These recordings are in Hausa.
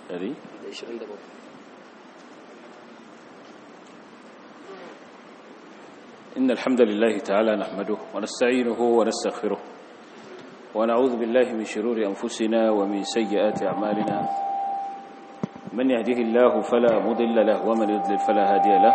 ɗari da 27 إن الحمد لله تعالى نحمده ونستعينه ونستغفره ونعوذ بالله من شرور أنفسنا ومن سيئات أعمالنا من يهده الله فلا مضل له ومن يضلل فلا هادي له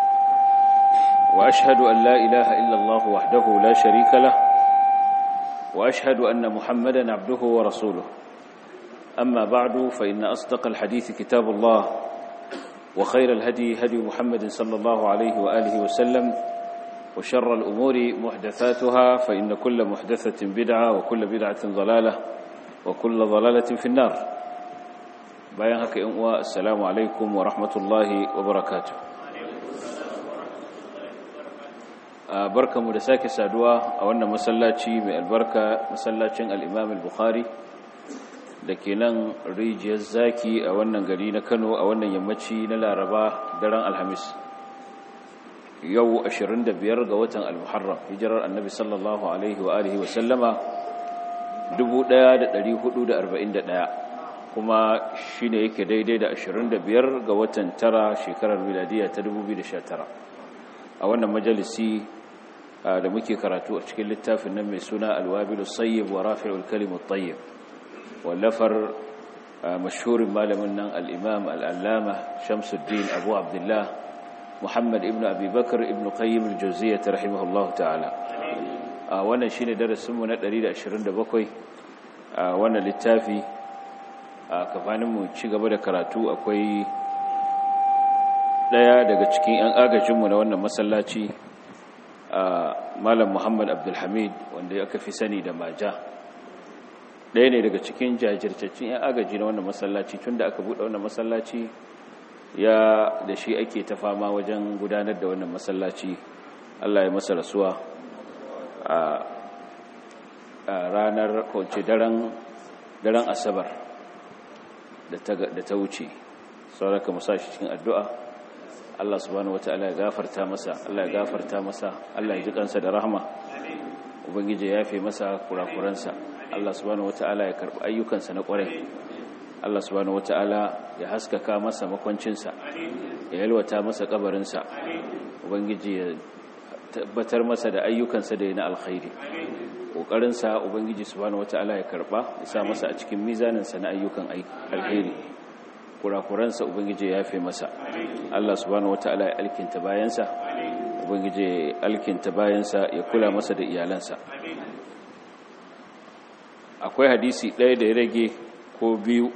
وأشهد أن لا إله إلا الله وحده لا شريك له وأشهد أن محمدا عبده ورسوله أما بعد فإن أصدق الحديث كتاب الله وخير الهدي هدي محمد صلى الله عليه وآله وسلم وشر الأمور محدثاتها فإن كل محدثة بدعة وكل بدعة ضلالة وكل ضلالة في النار bayan haka yan uwa assalamu alaikum wa rahmatullahi wa barakatuh barkamu da sake saduwa a wannan masallaci mai albarka masallacin al-Imam al-Bukhari da ke nan rijiyar zaki a wannan gari na Kano a wannan yammaci na Laraba daren Alhamis yau 25 ga watan al-Muharram hijirar Annabi sallallahu alaihi wa alihi wa sallama 1441 kuma shi ne yake daidai da 25 ga watan tara shekarar miladiya ta 2019 a wannan majalisi da muke karatu a cikin littafin nan mai suna alwabilu sayyib wa rafi'ul kalimut tayyib wallafar mashhurin malamin nan al-imam al-allama shamsuddin abu abdullah muhammad ibn abi bakr ibn qayyim al-jawziyyah rahimahullahu ta'ala wannan shine darasinmu na 127 a wannan littafi a kafaninmu ci gaba da karatu akwai daya daga cikin 'yan agajinmu na wannan masallaci a malam muhammad abdulhamid wanda ya aka fi sani da maja daya ne daga cikin jajirtaccen 'yan agaji na wannan masallaci tun da aka buɗe wannan masallaci ya da shi ake ta fama wajen gudanar da wannan masallaci allah ya masa rasuwa a ranar kwanci daren asabar da ta wuce sauraka musa shi cikin addu'a Allah subhanahu wata'ala ya gafarta masa Allah ya gafarta masa Allah ya ji kansa da rahama ubangiji ya yafe masa kurakuransa Allah subhanahu wata'ala ya karbi ayyukansa na kwarai Allah subhanahu wata'ala ya haskaka masa makwancinsa ya yalwata masa kabarinsa ubangiji ya tabbatar masa da ayyukansa da na alkhairi kokarinsa ubangiji subhanahu wataala ya karba ya sa masa a cikin mizaninsa na ayyukan alheri kurakuransa ubangiji ya yafe masa Allah subhanahu wataala ya alkinta bayansa ubangiji ya alkinta bayansa ya kula masa da iyalansa akwai hadisi ɗaya da ya rage ko biyu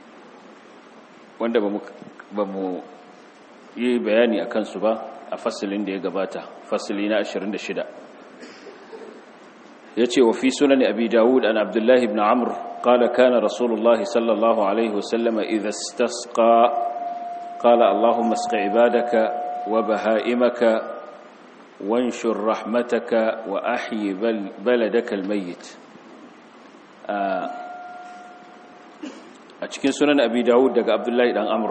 wanda ba mu yi bayani a kansu ba a fasilin da ya gabata fasili na 26 يتي وفي سنن أبي داود أن عبد الله بن عمرو قال كان رسول الله صلى الله عليه وسلم إذا استسقى قال اللهم اسق عبادك وبهائمك وانشر رحمتك وأحي بلدك الميت أتكين سنن أبي داود دق عبد الله بن عمرو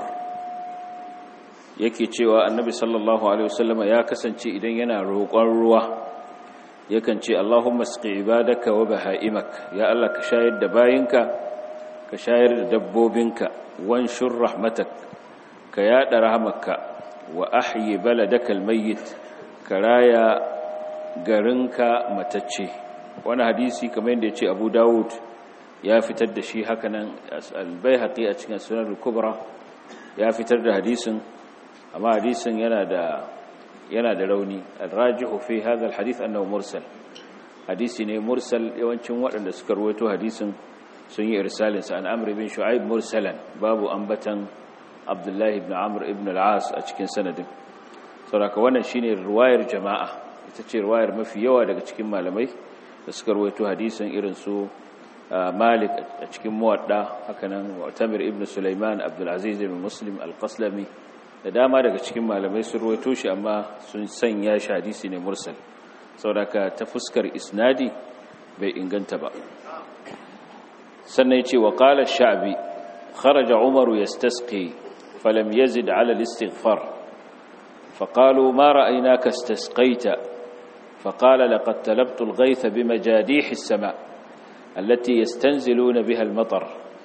yake cewa annabi sallallahu alaihi wasallama ya kasance idan yana roƙon ruwa yakan ce Allahumma sqi ibadaka wa bahaimak ya Allah ka shayar da bayinka ka shayar da dabbobinka wanshur rahmatak ka yada rahmatka wa ahyi baladaka almayyit ka raya garinka matacce wani hadisi kamar yadda yace Abu Dawud ya fitar da shi hakanan al-Baihaqi a cikin Sunan al-Kubra ya fitar da hadisin amma hadisin yana da yana da rauni al-rajihu fi hadha al-hadith annahu mursal hadisi ne mursal yawancin waɗanda suka rawaito hadisin sun yi irsalin sa an amr ibn shu'aib mursalan babu ambatan abdullah ibn amr ibn al-as a cikin sanadin saboda wannan shine riwayar jama'a ita ce riwayar mafi yawa daga cikin malamai da suka rawaito hadisin irin su malik a cikin muwadda hakanan mu'tamir ibn sulaiman abdul aziz ibn muslim al-qaslami da dama daga cikin malamai sun ruwaito shi amma sun sanya shi hadisi ne mursal saboda ta fuskar isnadi bai inganta ba sannan yace wa qala ash-sha'bi kharaja umaru yastasqi falam yazid ala al-istighfar فقالوا ما رأيناك استسقيت فقال لقد تلبت الغيث بمجاديح السماء التي يستنزلون بها المطر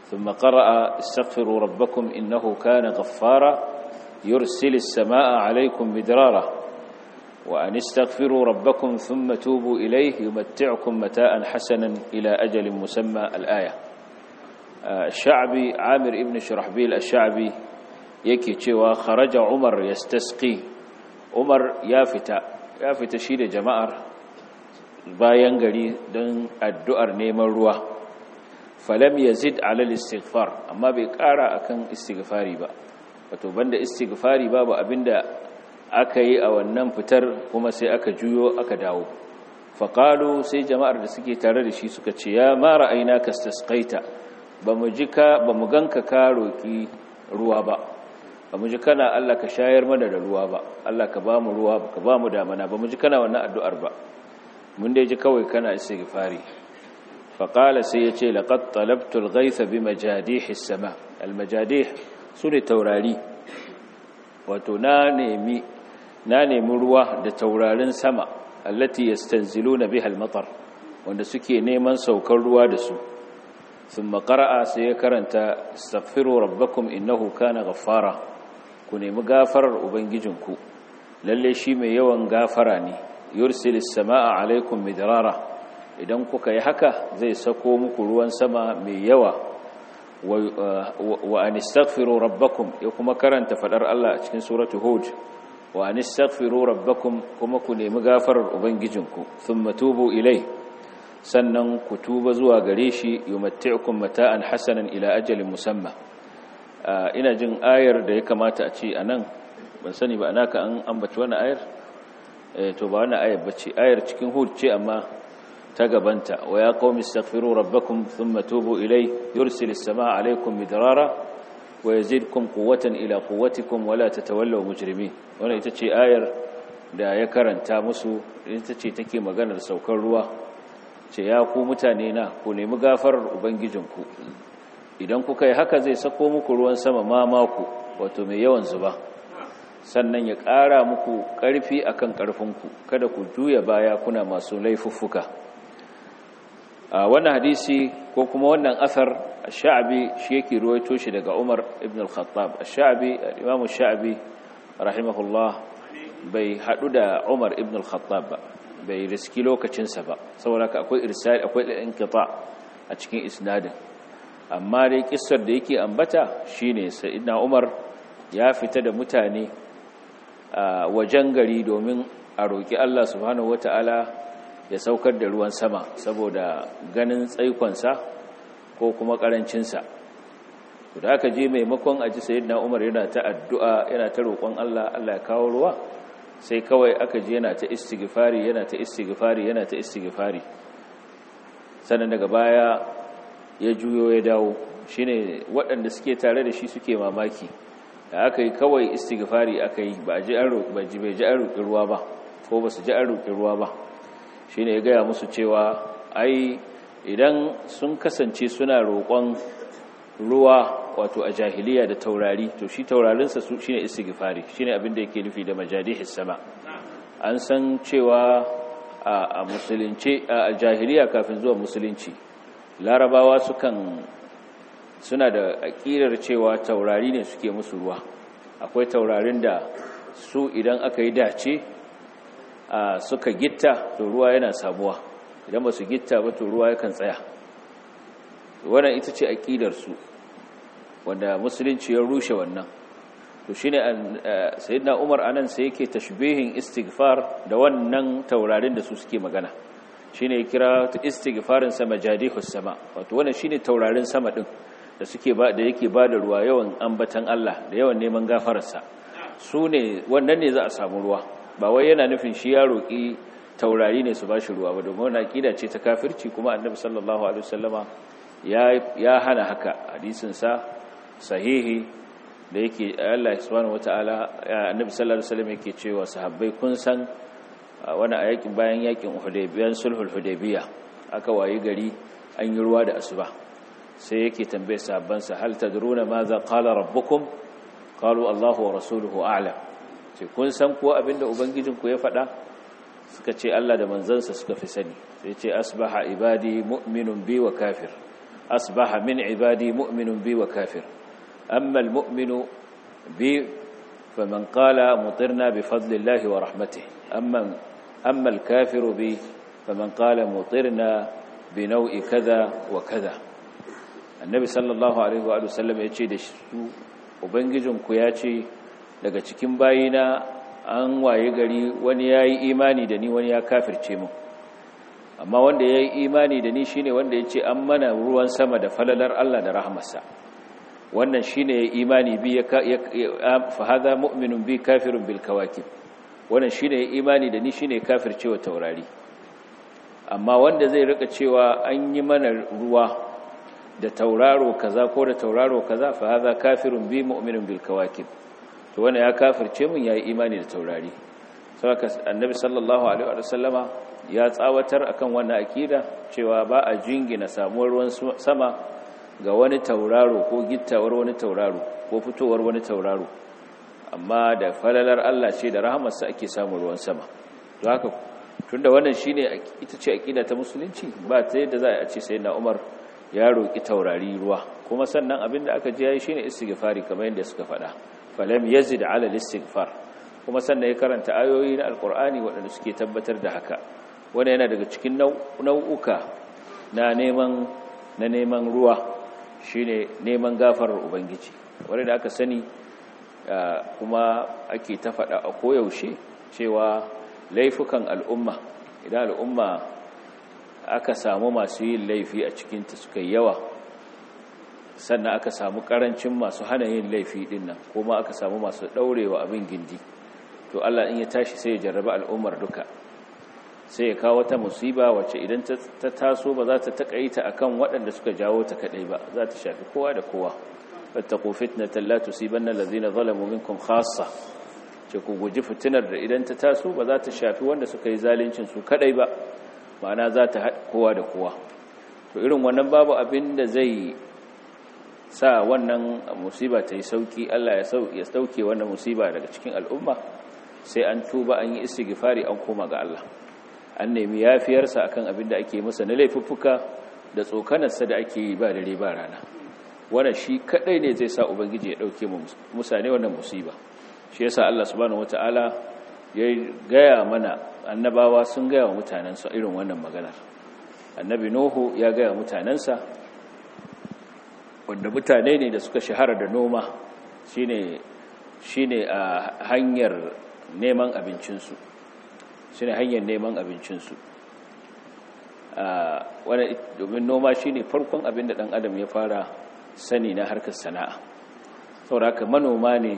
ثم قرأ استغفروا ربكم إنه كان غفارا يرسل السماء عليكم مدرارا وأن استغفروا ربكم ثم توبوا إليه يمتعكم متاء حسنا إلى أجل مسمى الآية الشعبي عامر ابن شرحبيل الشعبي yake cewa kharaja Umar yastasqi Umar ya fita ya fita shi da jama'ar bayan gari don addu'ar neman ruwa falam yazid ala istighfar amma bai kara akan istighfari ba wato banda istighfari babu abinda aka yi a wannan fitar kuma sai aka juyo aka dawo faqalu sai jama'ar da suke tare da shi suka ce ya ma ra'ayna kastasqaita bamu jika bamu ganka ka roki ruwa ba ba mu ji kana Allah ka shayar mana da ruwa ba Allah ka ba mu ruwa ka ba mu damana ba mu ji kana wannan addu'ar ba mun dai ji kawai kana istighfari fa qala sai yace laqad talabtu al-ghayth bi majadih as-sama al-majadih sune taurari wato na nemi na nemi ruwa da taurarin sama allati yastanziluna biha al-matar wanda suke neman saukar ruwa da su ثم قرأ سيكرنت استغفروا ربكم إنه كان غفارا ku nemi gafarar ubangijinku lalle shi mai yawan gafara ne yursilis samaa alaikum midrara idan kuka yi haka zai sako muku ruwan sama mai yawa wa an istaghfiru rabbakum ya kuma karanta fadar Allah a cikin suratu hud wa an istaghfiru rabbakum kuma ku nemi gafarar ubangijinku thumma tubu ilai sannan ku tuba zuwa gare shi yumatti'ukum mata'an hasanan ila ajalin musamma ina jin ayar da ya kamata a ce a nan ban sani ba naka an ambaci wani ayar to ba wani ayar bace ayar cikin hud ce amma ta gabanta wa ya qaumi astaghfiru rabbakum thumma tubu ilay yursilis samaa alaykum midrara wa yazidkum quwwatan ila quwwatikum wa la tatawallaw mujrimin wannan ita ce ayar da ya karanta musu ita ce take maganar saukar ruwa ce ya ku mutane na ku nemi gafarar ubangijinku idan kuka yi haka zai sako muku ruwan sama mamaku wato mai yawan zuba sannan ya ƙara muku ƙarfi akan ƙarfinku kada ku juya baya kuna masu laifuffuka a wannan hadisi ko kuma wannan asar sha'abi shi yake ruwaito shi daga Umar ibn al-Khattab sha'abi Imam sha'abi rahimahullah bai hadu da Umar ibn al-Khattab ba bai riski lokacinsa ba saboda akwai irsal akwai inqita a cikin isnadin amma dai kissar da yake ambata shine sayyidina Umar ya fita da mutane a wajen gari domin a roki Allah subhanahu wataala ya saukar da ruwan sama saboda ganin tsaikonsa ko kuma karancinsa da aka je maimakon aji sayyidina Umar yana ta addu'a yana ta roƙon Allah Allah ya kawo ruwa sai kawai aka je yana ta istighfari yana ta istighfari yana ta istighfari sannan daga baya ya juyo ya dawo shine waɗanda suke tare da shi suke mamaki da aka yi kawai istighfari aka yi ba ji an roƙi ba ji bai ji an roƙi ruwa ba ko ba su ji an roƙi ruwa ba shine ya gaya musu cewa ai idan sun kasance suna roƙon ruwa wato a jahiliya da taurari to shi taurarinsa su shine istighfari shine abin da yake nufi da majadihis sama an san cewa a musulunci a jahiliya kafin zuwa musulunci larabawa sukan suna da aƙidar cewa taurari ne suke musu ruwa akwai taurarin da su idan aka yi dace suka gitta to ruwa yana samuwa idan ba su gitta ba to ruwa yakan tsaya wannan ita ce aƙidarsu wanda musulunci ya rushe wannan to shine sayyidina Umar anan sai yake tashbihin istighfar da wannan taurarin da su suke magana shine ya kira istighfarin sa majadihus sama wato wannan shine taurarin sama din da suke ba da yake bada ruwa yawan ambatan Allah da yawan neman gafararsa su ne wannan ne za a samu ruwa ba wai yana nufin shi ya roki taurari ne su bashi ruwa ba domin wannan akida ce ta kafirci kuma annabi sallallahu alaihi wasallama ya ya hana haka hadisin sa sahihi da yake Allah subhanahu wataala annabi sallallahu alaihi wasallam yake cewa sahabbai kun san wani a yakin bayan yakin Hudaybiyan sulhul Hudaybiya aka wayi gari an yi ruwa da asuba sai yake tambaye sahabban sa hal tadruna madha qala rabbukum qalu Allahu wa rasuluhu a'lam sai kun san ko abinda ubangijinku ya faɗa suka ce Allah da manzansa suka fi sani sai ce asbaha ibadi mu'minun bi wa kafir asbaha min ibadi mu'minun bi wa kafir amma almu'minu bi faman qala mutirna bi fadlillahi wa rahmatihi amma amma alkafiru bi faman qala mutirna bi nau'i kaza wa kaza annabi sallallahu alaihi wa sallam ya ce da su ubangijinku ya ce daga cikin bayina an waye gari wani ya yi imani da ni wani ya kafirce mu amma wanda ya yi imani da ni shine wanda ya ce an mana ruwan sama da falalar Allah da rahmarsa wannan shine ya imani bi ya fa hada mu'minun bi kafirun bil kawakib wannan shine ya imani da ni shine kafircewa taurari amma wanda zai rika cewa an yi mana ruwa da tauraro kaza ko da tauraro kaza fa hada kafirun bi mu'minun bil kawakib to wanda ya kafirce mun yayi imani da taurari saboda annabi sallallahu alaihi wa sallama ya tsawatar akan wannan akida cewa ba a jingina samuwar ruwan sama ga wani tauraro ko gittawar wani tauraro ko fitowar wani tauraro amma da falalar Allah ce da rahamarsa ake samun ruwan sama to haka tunda wannan shine ita ce akida ta musulunci ba ta yadda za a ce sai na Umar ya roki taurari ruwa kuma sannan abinda aka ji yayi shine istighfari kamar yadda suka faɗa falam yazid ala al-istighfar kuma sannan ya karanta ayoyi na alqur'ani waɗanda suke tabbatar da haka wanda yana daga cikin nau'uka na neman na neman ruwa shine neman gafarar ubangiji wanda da aka sani kuma ake ta faɗa a koyaushe cewa laifukan al'umma idan al'umma aka samu masu yin laifi a cikinta suka yawa sannan aka samu karancin masu hana yin laifi dinnan kuma aka samu masu daurewa abin gindi to Allah in ya tashi sai ya jarraba al'ummar duka sai ya kawo ta musiba wacce idan ta taso ba za ta takaita akan waɗanda suka jawo ta kadai ba za ta shafi kowa da kowa fattaqu fitnatan la tusibanna allazina zalamu minkum khassa ce ku guji fitinar da idan ta taso ba za ta shafi wanda suka yi zaluncin su kadai ba ma'ana za ta haɗa kowa da kowa to irin wannan babu abin da zai sa wannan musiba ta yi sauki Allah ya sauke wannan musiba daga cikin al'umma sai an tuba an yi istighfari an koma ga Allah an nemi yafiyarsa akan abin da ake masa na laifuffuka da tsokanarsa da ake yi ba dare ba rana wannan shi kadai ne zai sa ubangiji ya dauke mu musane wannan musiba shi yasa Allah subhanahu wataala ya gaya mana annabawa sun gaya wa mutanensa irin wannan maganar annabi nuhu ya gaya mutanensa wanda mutane ne da suka shahara da noma shine shine a hanyar neman abincinsu shine hanyar neman abincinsu a wani domin noma shine farkon abin da dan adam ya fara sani na harkar sana'a saboda haka manoma ne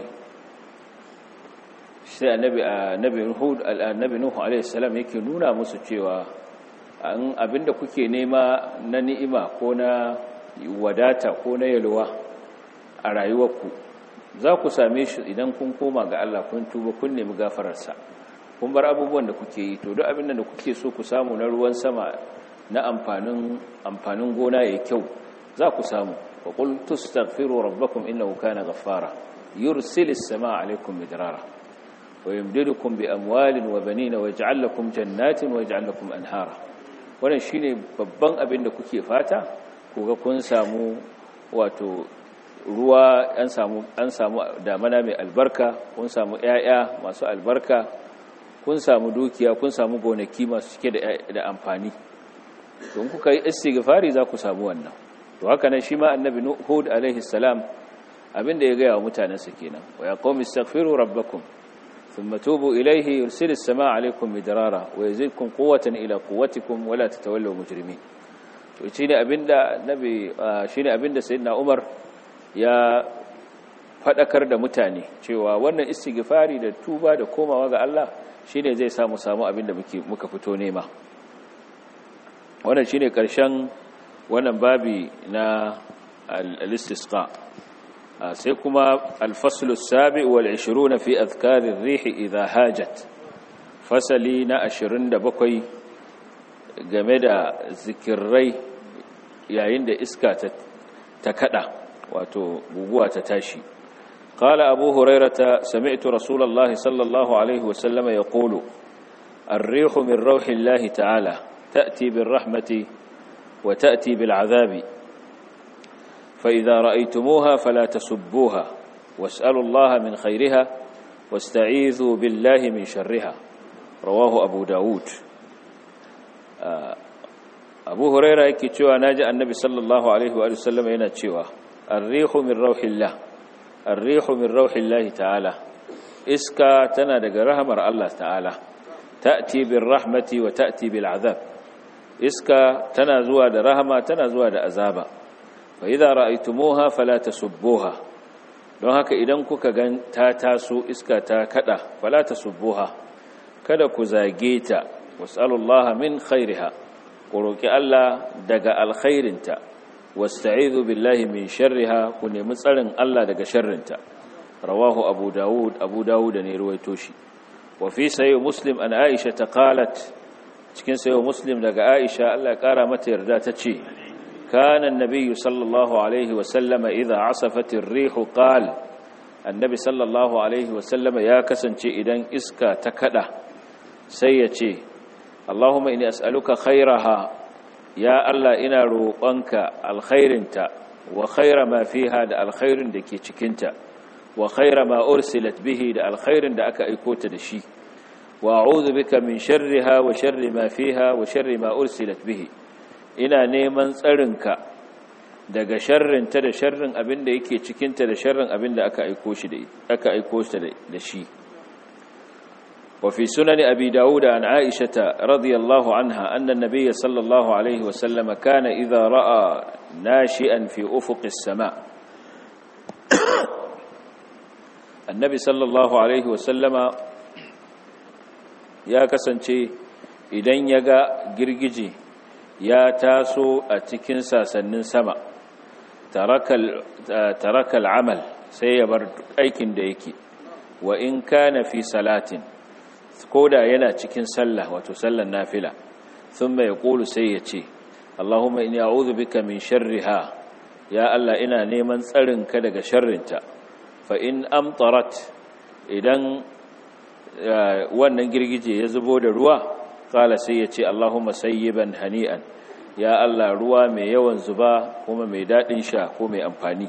sai annabi annabi hud annabi nuhu alaihi salam yake nuna musu cewa an abinda kuke nema na ni'ima ko na wadata ko na yalwa a rayuwarku za ku same shi idan kun koma ga Allah kun tuba kun nemi gafararsa kun bar abubuwan da kuke yi to duk abin da kuke so ku samu na ruwan sama na amfanin amfanin gona yayin kyau za ku samu wa qul tastaghfiru rabbakum innahu kana ghaffara yursilis samaa alaykum midrara wa yumdidukum bi amwalin wa banina wa yaj'al lakum jannatin wa yaj'al lakum anhara wannan shine babban abin da kuke fata kuga kun samu wato ruwa an samu an samu damana mai albarka kun samu ƴaƴa masu albarka kun samu dukiya kun samu gonaki masu cike da da amfani don kuka yi istighfari za ku samu wannan to haka nan shi ma annabi hud alaihi salam abinda ya ga wa mutanansa kenan wa ya qaumi astaghfiru rabbakum thumma tubu ilayhi yursilis samaa alaykum midrara wa yazidkum quwwatan ila quwwatikum wa la tatawallaw mujrimin to shi ne abinda nabi shi ne abinda sayyidina Umar ya fadakar da mutane cewa wannan istighfari da tuba da komawa ga Allah shine zai samu samu abinda muke muka fito nema wannan shine karshen wannan babi na al-istisqa sai kuma al-fasl as-sabi wal 20 fi adhkar ar-rih idha hajat fasali na 27 game da zikirrai yayin da iska ta kada wato guguwa ta tashi قال أبو هريرة سمعت رسول الله صلى الله عليه وسلم يقول الريح من روح الله تعالى تأتي بالرحمة وتأتي بالعذاب فإذا رأيتموها فلا تسبوها واسألوا الله من خيرها واستعيذوا بالله من شرها رواه أبو داود أبو هريرة يكي تشوى ناجى النبي صلى الله عليه وآله وسلم هنا تشوى الريح من روح الله الريح من روح الله تعالى إسكا تنادق رحمر الله تعالى تأتي بالرحمة وتأتي بالعذاب إسكا تنازوى دا رحمة تنازوى دا أزابا فإذا رأيتموها فلا تسبوها don haka idan kuka gan ta taso iska ta kada fala tasubbuha kada ku zage ta wasallallahu min khairiha ku roki Allah daga alkhairinta wasta'idhu billahi min sharriha ku nemi tsarin Allah daga sharrinta rawahu abu daud abu daud ne ruwaito shi wa fi sahih muslim an aisha ta qalat cikin sahih muslim daga aisha Allah ya kara mata yarda ta ce كان النبي صلى الله عليه وسلم إذا عصفت الريح قال النبي صلى الله عليه وسلم يا كسنتي إذن إسكا تكدا سيتي اللهم إني أسألك خيرها يا الله إنا روقنك الخير انت وخير ما فيها دا الخير دكي تشكنت وخير ما أرسلت به دا الخير دا أكا إكوت دشي وأعوذ بك من شرها وشر ما فيها وشر ما أرسلت به ina neman tsarinka daga sharrinta da sharrin abin da yake cikinta da sharrin abin da aka aiko shi da aka aiko shi da shi wa fi sunan abi dawud an aisha radiyallahu anha anna an-nabiy sallallahu alayhi wa sallam kana idha ra'a nashi'an fi ufuq as-sama' annabi sallallahu alayhi wa sallama ya kasance idan ya ga girgije ya taso a cikin sasannin sama tarakal amal sai ya bar aikin da yake wa in kana fi salatin koda yana cikin sallah wato sallan nafila thumma yaqulu sai ya ce Allahumma inni a'udhu bika min sharriha ya Allah ina neman tsarin ka daga sharrinta fa in amtarat idan wannan girgije ya zubo da ruwa kala sai ya ce Allahumma sayyiban hani'an ya Allah ruwa mai yawan zuba kuma mai daɗin sha ko mai amfani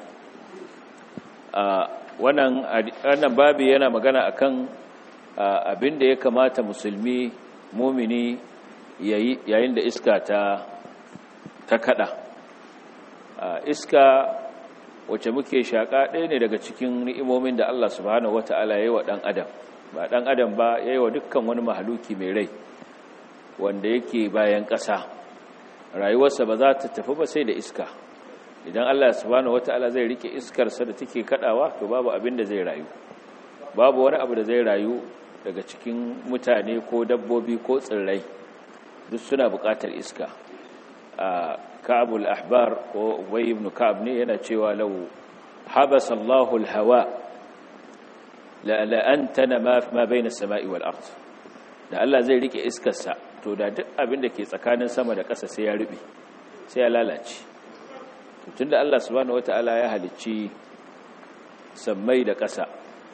wannan wannan babi yana magana akan abin da ya kamata musulmi mumini yayin da iska ta ta kada iska wacce muke shaka ɗaya ne daga cikin ni'imomin da Allah subhanahu wata'ala ya yi wa ɗan adam ba ɗan adam ba ya yi wa dukkan wani mahaluki mai rai wanda yake bayan ƙasa rayuwarsa ba za ta tafi ba sai da iska idan Allah subhanahu wata'ala zai rike iskarsa da take kadawa to babu abin da zai rayu babu wani abu da zai rayu daga cikin mutane ko dabbobi ko tsirrai duk suna buƙatar iska a ka'abul ahbar ko ubay ibn ka'ab ne yana cewa law habasa Allahu al-hawa la la antana ma ma bayna as-sama'i wal ard da Allah zai rike iskarsa to da duk abin da ke tsakanin sama da ƙasa sai ya rube sai ya lalace tun da Allah subhanahu wata'ala ya halicci sammai da ƙasa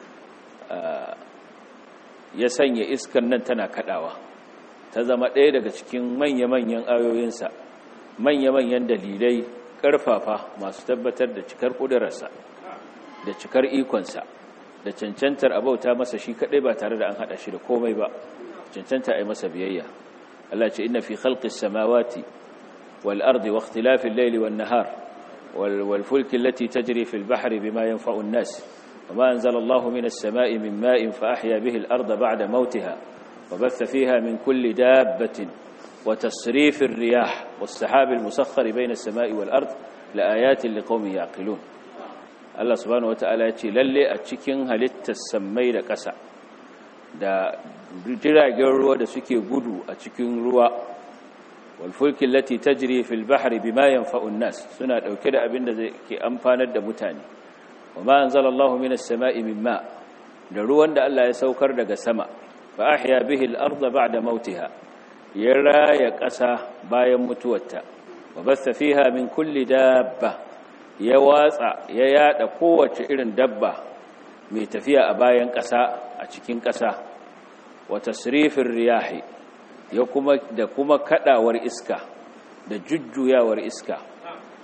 ya sanya iskan nan tana kadawa ta zama ɗaya daga cikin manya-manyan ayoyinsa manya-manyan dalilai ƙarfafa masu tabbatar da cikar ƙudurarsa da cikar ikonsa da cancantar abauta masa shi kaɗai ba tare da an haɗa shi da komai ba cancanta a yi masa biyayya Allah ce inna fi khalqis samawati wal ardi wa ikhtilafil layli wan nahar wal fulki allati tajri fil bahri bima yanfa'u an-nas wama anzala Allahu minas sama'i min ma'in fa ahya bihi al-arda ba'da mawtiha wa batha fiha min kulli dabbatin wa tasrifir riyah was sahabil musakhkhar bayna as-sama'i wal ard la ayatin liqaumin yaqilun Allah subhanahu wata'ala ya ce lalle a cikin halittar sammai da ƙasa da jiragen ruwa da suke gudu a cikin ruwa walfulkin lati tajri fil bahri bima yanfa'un nas suna dauke da abin da zai ke amfanar da mutane wama anzalallahu minas sama'i min ma da ruwan da Allah ya saukar daga sama fa ahya bihi al-ardha ba'da mautiha ya raya ƙasa bayan mutuwarta wa basta fiha min kulli dabba ya watsa ya yada kowace irin dabba mai tafiya a bayan ƙasa a cikin ƙasa wa tasrifin riyahi ya kuma da kuma kadawar iska da jujjuyawar iska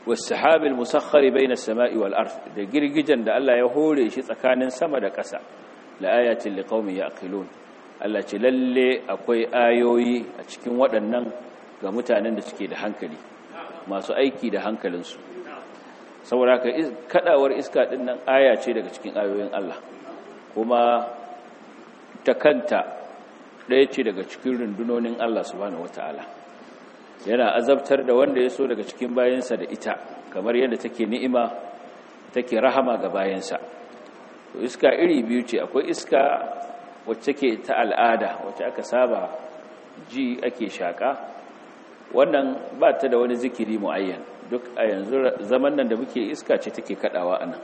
was-sahabil musakhkhari bayna as-sama'i wal ard da girgijen da Allah ya hore shi tsakanin sama da ƙasa la ayatin liqaumin yaqilun Allah ce lalle akwai ayoyi a cikin waɗannan ga mutanen da suke da hankali masu aiki da hankalinsu saboda haka kadawar iska din nan aya ce daga cikin ayoyin Allah kuma ta kanta ɗaya ce daga cikin rundunonin Allah subhanahu wataala yana azabtar da wanda ya so daga cikin bayansa da ita kamar yadda take ni'ima take rahama ga bayansa to iska iri biyu ce akwai iska wacce ke ta al'ada wacce aka saba ji ake shaka wannan ba ta da wani zikiri muayyan duk a yanzu zaman nan da muke iska ce take kadawa anan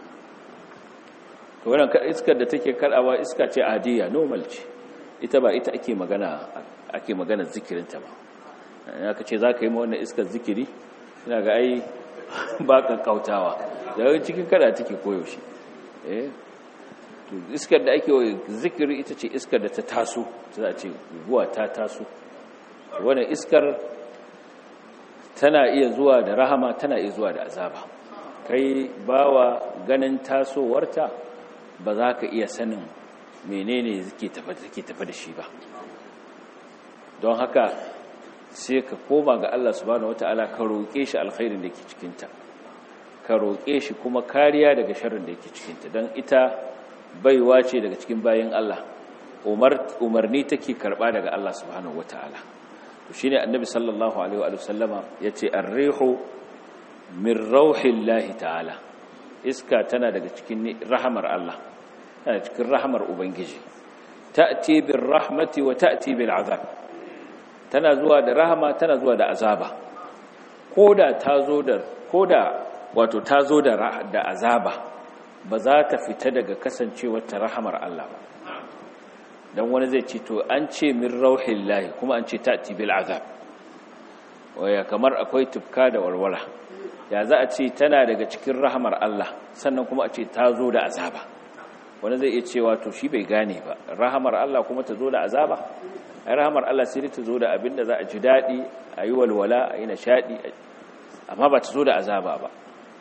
to wannan iskar da take kadawa iska ce adiya normal ce ita ba ita ake magana ake magana zikirinta ba aka ce za ka yi wannan iskar zikiri ina ga ai ba kankautawa daga cikin kada take koyaushe eh to iskar da ake zikiri ita ce iskar da ta taso za a ce guguwa ta taso wannan iskar tana iya zuwa da rahama tana iya zuwa da azaba kai bawa ganin tasowarta ba za ka iya sanin menene take tafi da shi ba don haka sai ka koma ga Allah subhanahu wataala ka roƙe shi alkhairin da ke cikinta ka roƙe shi kuma kariya daga sharrin da yake cikinta don ita baiwa ce daga cikin bayan Allah umarni take karɓa daga Allah subhanahu wataala to shine annabi sallallahu alaihi wa sallama yace ar-rihu min rauhillahi ta'ala iska tana daga cikin rahamar Allah tana cikin rahamar ubangiji ta'ti bir rahmati wa ta'ti bil azab tana zuwa da rahama tana zuwa da azaba koda ta zo da koda wato ta zo da da azaba ba za ta fita daga kasancewar ta rahamar Allah ba dan wani zai ce to an ce min rauhillahi kuma an ce ta'ti bil azab waya kamar akwai tufka da walwala ya za a ce tana daga cikin rahamar Allah sannan kuma a ce ta zo da azaba wani zai iya cewa to shi bai gane ba rahamar Allah kuma ta zo da azaba ai rahamar Allah sai ta zo da abinda za a ji daɗi a yi walwala a yi nishaɗi amma ba ta zo da azaba ba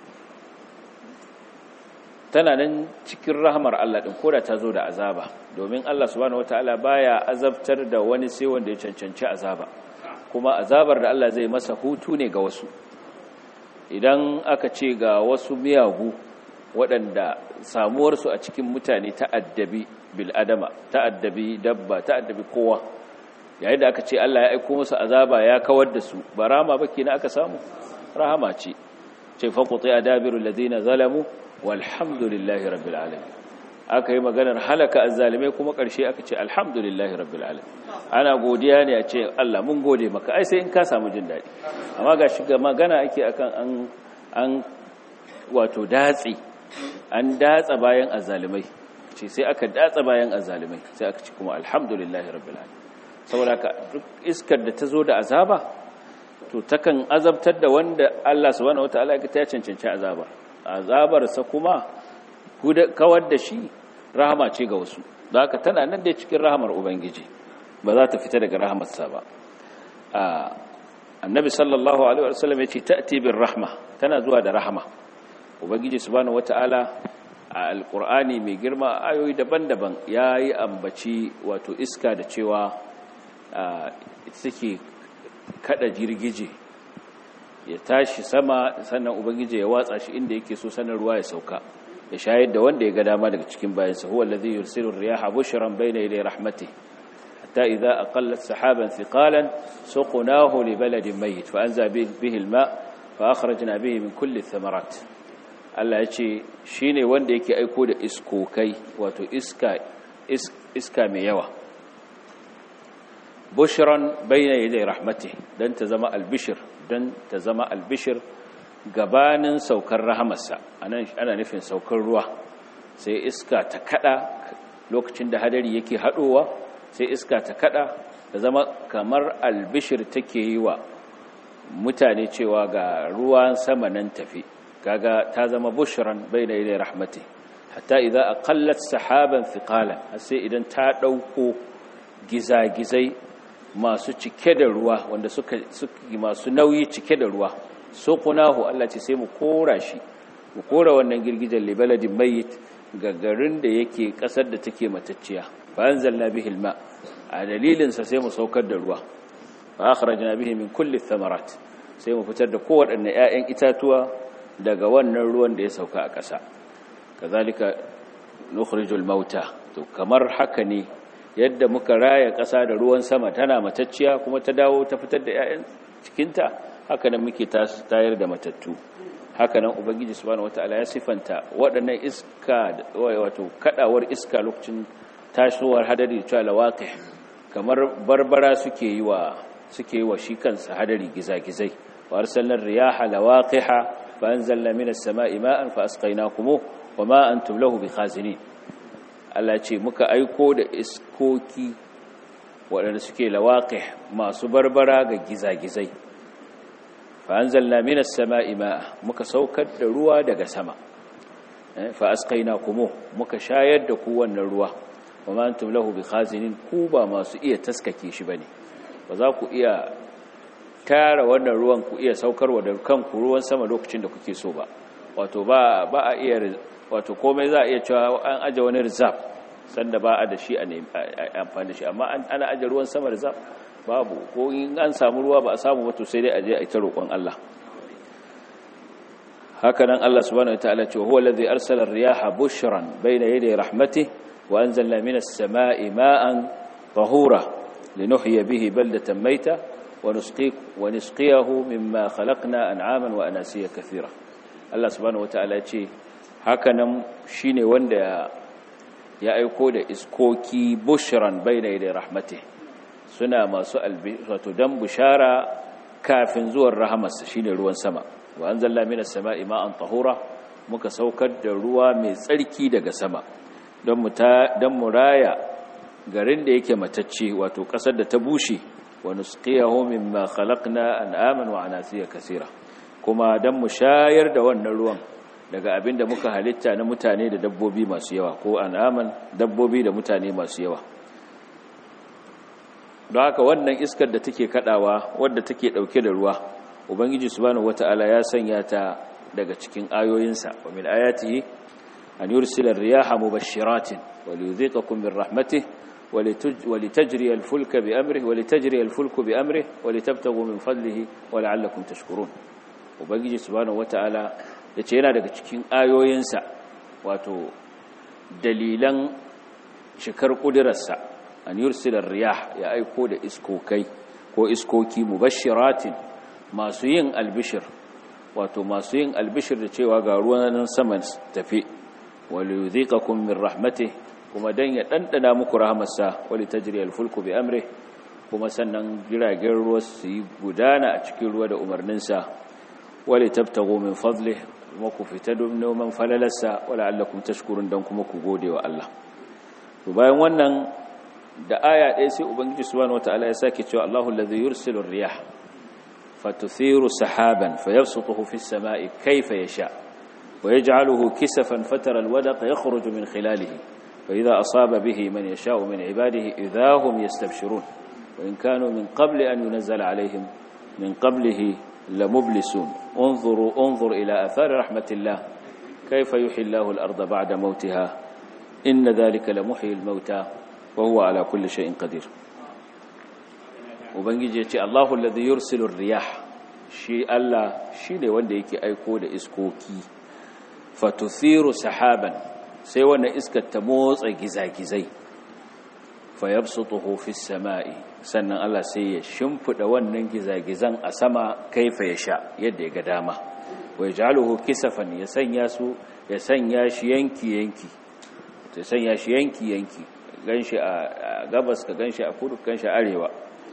tana nan cikin rahamar Allah ɗin ko da ta zo da azaba domin Allah subhanahu wataala baya azabtar da wani sai wanda ya cancanci azaba kuma azabar da Allah zai masa hutu ne ga wasu idan aka ce ga wasu miyagu waɗanda samuwarsu a cikin mutane ta'addabi bil'adama ta'addabi dabba ta'addabi kowa yayin da aka ce Allah ya aiko musu azaba ya kawar da su ba rama ba kenan aka samu rahama ce ce faquti adabiru alladhina zalamu walhamdulillahi rabbil alamin aka yi maganar halaka azzalimai kuma ƙarshe aka ce alhamdulillahi rabbil alamin ana godiya ne a ce Allah mun gode maka ai sai in ka samu jin daɗi amma ga shiga magana ake akan an an wato datsi an datsa bayan azzalimai ce sai aka datsa bayan azzalimai sai aka ce kuma alhamdulillahi rabbil alamin saboda ka duk iskar da ta zo da azaba to takan azabtar da wanda Allah subhanahu wataala ya ta cancanci azaba azabar sa kuma kawar da shi rahama ce ga wasu da haka tana nan da cikin rahamar ubangiji ba za ta fita daga rahamarsa ba annabi sallallahu alaihi wasallam ya ce ta'ti bir rahma tana zuwa da rahama ubangiji subhanahu wataala a alqur'ani mai girma ayoyi daban-daban yayi ambaci wato iska da cewa ita take kada jirgije ya tashi sama sannan ubangiji ya watsa shi inda yake so sanar ruwa ya sauka ya shayar da wanda ya ga dama daga cikin bayansa huwa allazi yursilu riyaha bushran bayna yaday rahmatihi hatta idza aqallat sahaban thiqalan suqnahu li baladin mayyit fa anza bihi alma fa akhrajna bihi min kulli thamarat Allah ya ce shine wanda yake aiko da iskokai wato iska iska mai yawa bushran bayna yaday rahmatihi dan ta zama albishir dan ta zama albishir gabanin saukar rahamarsa anan ana nufin saukar ruwa sai iska ta kada lokacin da hadari yake hadowa sai iska ta kada da zama kamar albishir take yi wa mutane cewa ga ruwan sama nan tafi kaga ta zama bushran bayna yaday rahmati hatta idza aqallat sahaban thiqalan sai idan ta dauko gizagizai masu cike da ruwa wanda suka suka masu nauyi cike da ruwa suqnahu Allah ce sai mu kora shi mu kora wannan girgijen libaladin mayyit ga garin da yake kasar da take matacciya fa anzalna bihi alma a dalilin sa sai mu saukar da ruwa fa akhrajna bihi min kulli thamarat sai mu fitar da kowaɗanne ƴaƴan itatuwa daga wannan ruwan da ya sauka a ƙasa kazalika nukhrijul mauta to kamar haka ne yadda muka raya ƙasa da ruwan sama tana matacciya kuma ta dawo ta fitar da ƴaƴan cikinta haka nan muke tayar da matattu haka nan ubangiji subhanahu wataala ya sifanta waɗannan iska wato kadawar iska lokacin tashowar hadari cewa lawaqih kamar barbara suke yi wa suke yi wa shi kansa hadari gizagizai wa arsalna riyaha lawaqiha fa anzalna minas sama'i ma'an fa asqaynakum wa ma antum lahu bikhazinin Allah ce muka aiko da iskoki waɗanda suke lawaqih masu barbara ga gizagizai fa anzalna minas sama'i ma'a muka saukar da ruwa daga sama fa asqaynakum muka shayar da ku wannan ruwa wa ma antum lahu bikhazinin ku ba masu iya taskake shi bane ba za ku iya tara wannan ruwan ku iya saukarwa da kanku ruwan sama lokacin da kuke so ba wato ba ba a iya wato komai za a iya cewa an aje wani reserve sanda ba a da shi a amfani da shi amma ana aje ruwan sama reserve babu ko in an samu ruwa ba a samu wato sai dai aje a ita roƙon Allah haka nan Allah subhanahu wataala ce huwa allazi arsala ar-riyaha bushran bayna yaday rahmatihi wa anzalna minas samaa'i ma'an tahura linuhyiya bihi baldatan mayta wa nusqiq wa nusqiyahu mimma khalaqna an'aman wa anasiya kathira Allah subhanahu wataala ce haka nan shine wanda ya aiko da iskoki bushran bayna yaday rahmatihi suna masu wato dan bushara kafin zuwan rahamarsa shine ruwan sama wa anzalna minas sama'i ma'an tahura muka saukar da ruwa mai tsarki daga sama don mu ta dan muraya garin da yake matacce wato kasar da ta bushe wa nusqiyahu mimma khalaqna an'aman wa anasiya kaseera kuma dan mu shayar da wannan ruwan daga abin da muka halitta na mutane da dabbobi masu yawa ko an'aman dabbobi da mutane masu yawa don haka wannan iskar da take kadawa wadda take dauke da ruwa ubangiji subhanahu wataala ya sanya ta daga cikin ayoyinsa wa min ayatihi an yursila ar-riyaha mubashshiratin wa liyudhiqakum min rahmatihi wa litajri al-fulka bi amrihi wa litajri al-fulku bi amrihi wa litabtaghu min fadlihi wa la'allakum tashkurun ubangiji subhanahu wataala yace yana daga cikin ayoyinsa wato dalilan shikar kudirarsa an yursila riyah ya aiko da iskokai ko iskoki mubashiratin masu yin albishir wato masu yin albishir da cewa ga ruwan saman tafi wali yudhiqakum min rahmatih kuma dan ya dandana muku rahmarsa wali tajri alfulku bi amri kuma sannan jiragen ruwa su yi gudana a cikin ruwa da umarninsa wali tabtagu min fadlih kuma ku fita don noman falalarsa wala allakum tashkurun dan kuma ku gode wa Allah to bayan wannan da aya ɗaya sai ubangiji subhanahu wataala ya sake cewa Allahu allazi yursilu ar-riyah fatuthiru sahaban fayabsutuhu fi as-sama'i kayfa yasha ويجعله كسفا فترى الودق يخرج من خلاله فإذا أصاب به من يشاء من عباده إذا هم يستبشرون وإن كانوا من قبل أن ينزل عليهم من قبله لمبلسون انظروا انظر إلى أثار رحمة الله كيف يحيي الله الأرض بعد موتها إن ذلك لمحيي الموتى وهو على كل شيء قدير ubangiji ya ce Allahu alladhi yursilu riyah shi Allah shine wanda yake aiko da iskoki fatuthiru sahaban sai wannan iskar ta motsa gizagizai fayabsutuhu fis sama'i sannan Allah sai ya shimfida wannan gizagizan a sama kaifa ya sha yadda ya ga dama wa yaj'aluhu kisafan ya sanya su ya sanya shi yanki yanki ya sanya shi yanki yanki ganshi a gabas ka ganshi a kudu ganshi a arewa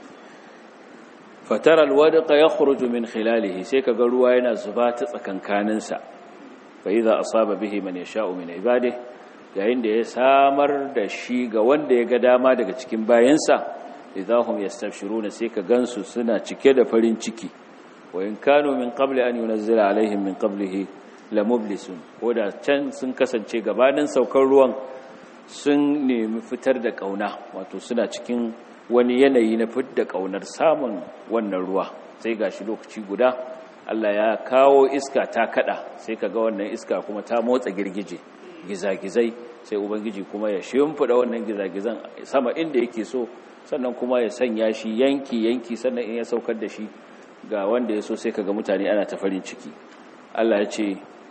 fatara alwadqa yakhruju min khilalihi sai kaga ruwa yana zuba ta tsakankaninsa fa idza asaba bihi man yasha'u min ibadihi yayin da ya samar da shi ga wanda ya ga dama daga cikin bayansa idahum yastabshiruna sai ka gansu suna cike da farin ciki wa in kanu min qabli an yunzila alaihim min qablihi lamublisun koda can sun kasance gabanin saukar ruwan sun nemi fitar da kauna wato suna cikin wani yanayi na fitar da kaunar samun wannan ruwa sai gashi lokaci guda Allah ya kawo iska ta kada sai kaga wannan iska kuma ta motsa girgije gizagizai sai ubangiji kuma ya shimfida wannan gizagizan sama inda yake so sannan kuma ya sanya shi yanki yanki sannan in ya saukar da shi ga wanda ya so sai kaga mutane ana ta farin ciki Allah ya ce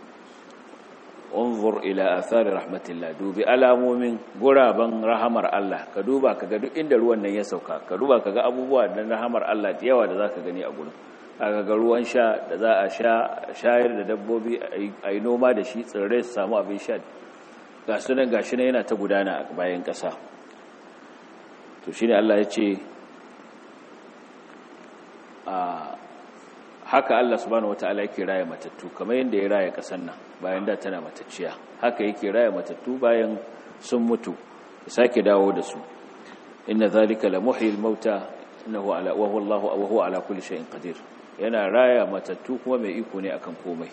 unzur ila athari rahmatillah dubi alamomin guraban rahamar Allah ka duba kaga duk inda ruwan nan ya sauka ka duba kaga abubuwa da rahamar Allah da yawa da zaka gani a gurin aka ga ruwan sha da za a sha shayar da dabbobi a yi noma da shi tsirrai su samu abin sha ga sunan gashi na yana ta gudana a bayan ƙasa to shine Allah ya ce a haka Allah subhanahu wataala yake raya matattu kamar yadda ya raya ƙasar nan bayan da tana matacciya haka yake raya matattu bayan sun mutu ya sake dawo da su inna zalika la muhyil mauta innahu ala wa huwa Allahu wa huwa ala kulli shay'in qadir yana raya matattu kuma mai iko ne akan komai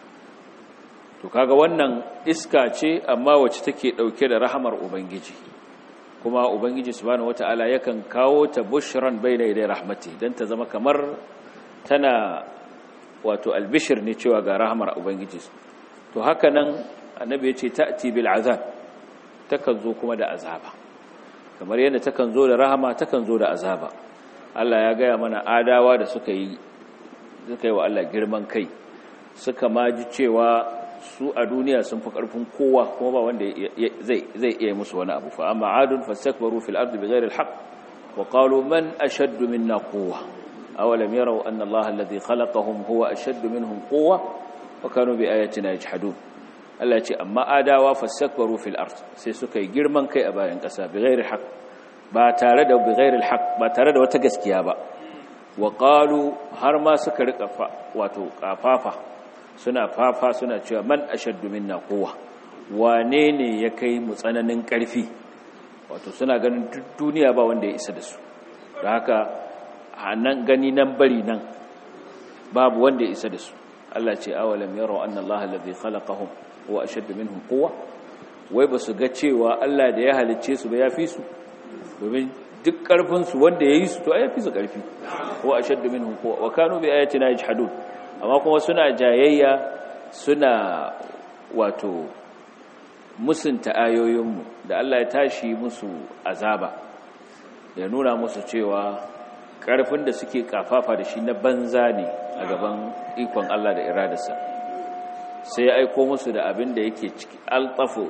to kaga wannan iska ce amma wacce take dauke da rahamar ubangiji kuma ubangiji subhanahu wataala yakan kawo ta bushran bayna yaday rahmati dan ta zama kamar tana wato albishir ne cewa ga rahamar ubangiji to haka nan annabi ya ce ta'ti bil azab takan zo kuma da azaba kamar yadda takan zo da rahama takan zo da azaba Allah ya gaya mana adawa da suka yi suka yi wa Allah girman kai suka maji cewa su a duniya sun fi karfin kowa kuma ba wanda zai zai iya musu wani abu fa amma adun fastakbaru fil ardi bighairi al haqq wa qalu man ashaddu minna quwwa awalam yaraw anna Allah alladhi khalaqahum huwa ashaddu minhum quwwa wa kanu bi ayatina yajhadun Allah ce amma adawa fastakbaru fil ard sai suka yi girman kai a bayan kasa bighairi haqq ba tare da bighairi haqq ba tare da wata gaskiya ba wa qalu har ma suka rika wato kafafa suna fafa suna cewa man ashaddu minna quwwa wane ne ya kai mu tsananin karfi wato suna ganin duk duniya ba wanda ya isa da su da haka nan gani nan bari nan babu wanda ya isa da su Allah ce awalam yaro anna Allah alladhi khalaqahum huwa ashaddu minhum quwwa wai ba su ga cewa Allah da ya halicce su ba ya fi su domin duk karfin su wanda yayi su to ai fi su karfi huwa ashaddu minhum quwwa wa kanu bi ayatina yajhadun amma kuma suna jayayya suna wato musunta ayoyinmu da Allah ya tashi musu azaba ya nuna musu cewa ƙarfin da suke kafafa da shi na banza ne a gaban ikon Allah da iradarsa sai ya aiko musu da abin da yake ciki altafu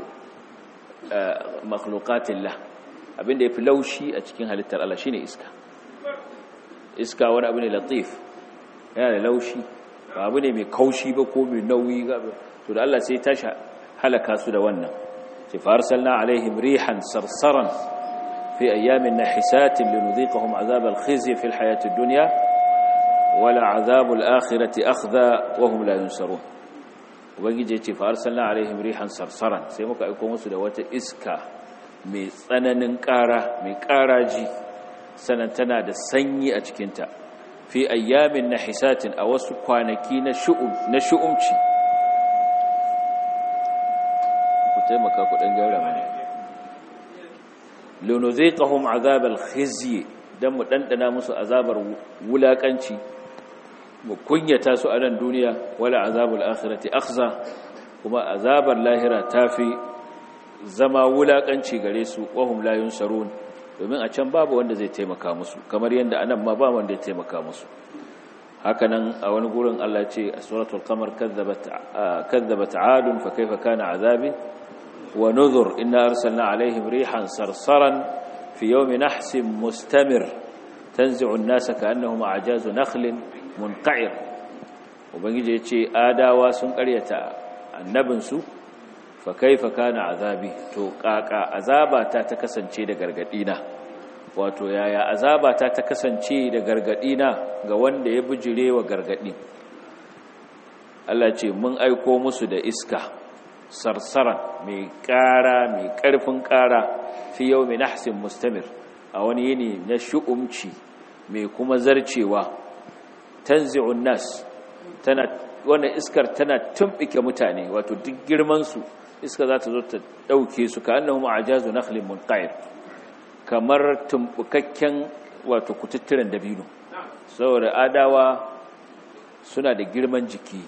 makhluqatillah abin da yafi laushi a cikin halittar Allah shine iska iska wani abu ne latif yana da laushi ba abu ne mai kaushi ba ko mai nauyi to da Allah sai ya tashi halaka su da wannan sai farsalna alaihim rihan sarsaran في أيام نحسات لنذيقهم عذاب الخزي في الحياة الدنيا ولا عذاب الآخرة أخذى وهم لا ينصرون ubangiji ya ce fa arsalna alaihim rihan sarsaran sai muka aiko musu da wata iska mai tsananin ƙara mai ƙaraji sanan tana da sanyi a cikinta fi ayyamin nahisatin a wasu kwanaki na shu'um na shu'umci ku taimaka ku dan gyara mana lunuziqahum azabal khizyi dan mu dandana musu azabar wulakanci mu kunyata su a nan duniya wala azabul akhirati akhza kuma azabar lahira tafi zama wulakanci gare su wahum la yunsarun domin a can babu wanda zai taimaka musu kamar yanda anan ma ba wanda zai taimaka musu hakanan a wani gurin Allah ce a suratul qamar kadzabat kadzabat adun fa kaifa kana azabi ونذر إنا أرسلنا عليهم ريحا صرصرا في يوم نحس مستمر تنزع الناس كأنهم أعجاز نخل منقعر وبنجي يتشي آداوا سن قريتا النبنسو فكيف كان عذابي تو قاقا عذابا تا تكسنچe da gargadina wato yaya azaba ta ta kasance da gargadina ga wanda ya bijire wa gargadi Allah ce mun aiko musu da iska sarsaran mai ƙara mai ƙarfin ƙara fi yau mai nahsin mustamir a wani yini na shu'umci mai kuma zarcewa tanzi'un nas tana wannan iskar tana tumbike mutane wato duk girman su iska za ta zo ta dauke su ka annahum ajazu nakhlin munqair kamar tumbukakken wato kututturen dabino saboda adawa suna da girman jiki